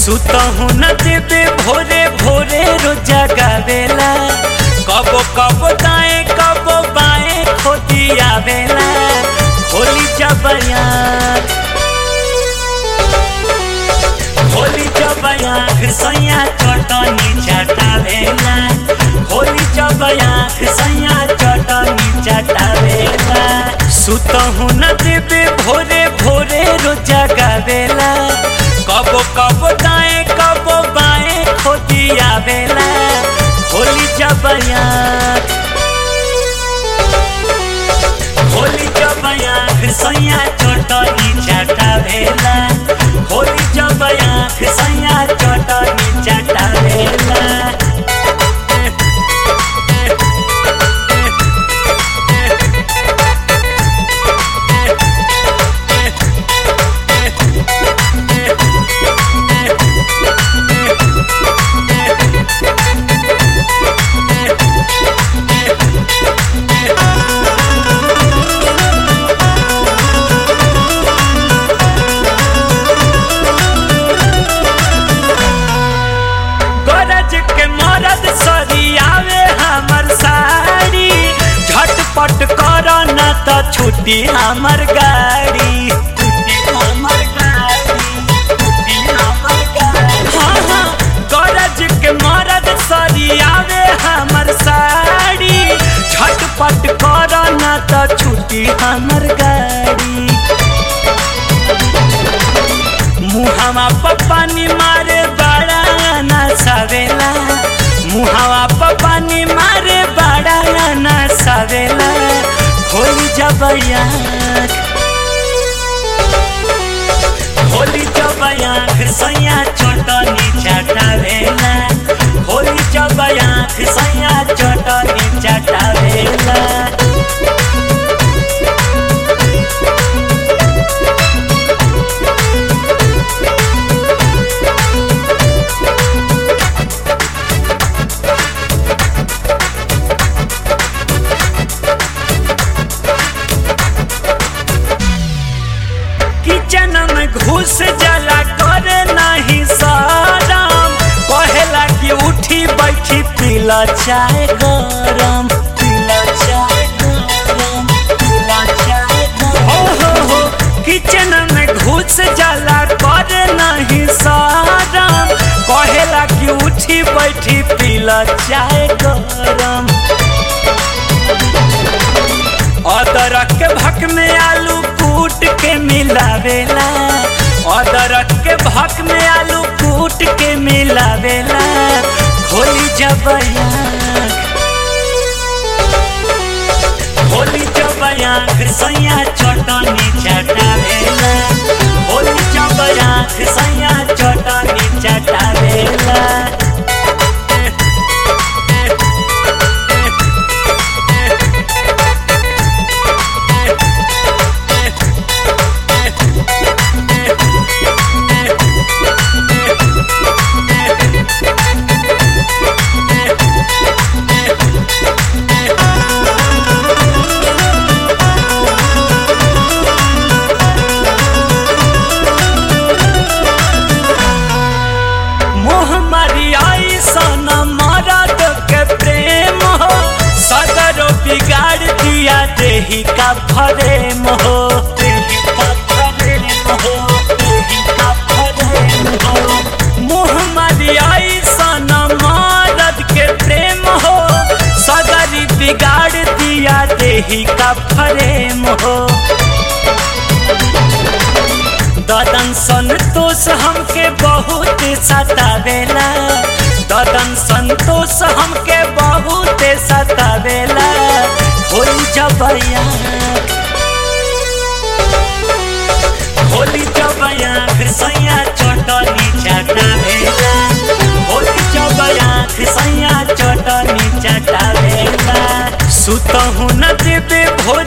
सुतहु न देबे भोरे भोरे रोज जगावेला कबो कबो दाएं कबो बाएं खोदी आवेला होली जबया होली जबया सैया चटनी चटावेला होली जबया सैया चटनी चटावेला सुतहु न देबे भोरे भोरे रोज जगावेला कबो कबो दाएं कबो बाएं खोदी आवेला होली जबया होली जबया सैया चटनी चटावेला होली जबया सैया चटनी चटावेला गरज के मरद सरियावे हमर साड़ी झटपट कर न त छुट्टी हमर गाड़ी छुट्टी हमर गाड़ी, छुट्टी हमर गाड़ी। हाँ, हाँ, गरज के मरद सरियावे हमर साड़ी झटपट कर न त छुट्टी हमर गाड़ी मुहावा पपानी मारे बड़ा नसावेला मुहावा पपानी मारे बड़ा नसावेला होली जबया होली जबया सैया चटनी चटावेला होली जबया सैया चटनी चटावेला किचन में घुस जला करे नहीं सरम कहेला कि उठी बैठी पीला चाय गरम पीला चाय गरम पीला चाय गरम हो हो हो किचन में घुस जला करे नहीं सरम कहेला कि उठी बैठी पीला चाय गरम अदरक के भक में आलू कूट के मिलावेला अदरक के भक में आलू कूट के मिलावेला होली जबया होली जबया सैया चटनी चटावेला होली जबया सैया चटनी चटावेला मोह मारियाई सन मरद के प्रेम हो सदरो बिगाड़ दिया देही का फरेम हो देही का फरेम हो, देही का फरेम हो। मोह मारियाई सन मरद के प्रेम हो सदरी बिगाड़ दिया देही का फरेम हो ददन संतोष हमके बहुत सतावेला ददन संतोष हमके बहुत सतावेला होली जबया होली जबया सैया चटनी चटावेला होली जबया सैया चटनी चटावेला सुतहु न देबे भोर